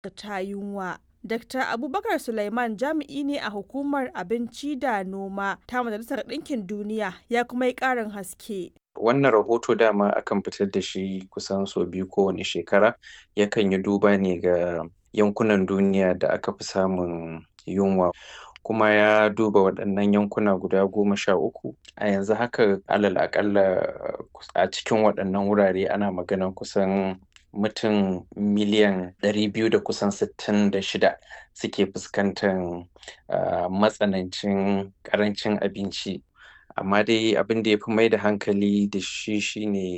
ta yunwa. Dr. Abubakar Suleiman jami'i ne a hukumar abinci da noma ta Majalisar Ɗinkin Duniya ya kuma yi ƙarin haske. Wannan rahoto dama akan fitar da shi kusan sau biyu kowane shekara yakan yi duba ne ga yankunan duniya da aka fi samun yunwa. kuma ya duba waɗannan yankuna guda goma sha uku a yanzu haka alal aƙalla a cikin waɗannan wurare ana maganan kusan mutum miliyan ɗari biyu da kusan sittin da shida suke fuskantar matsanancin ƙarancin abinci amma dai abin da ya fi mai da hankali da shi shine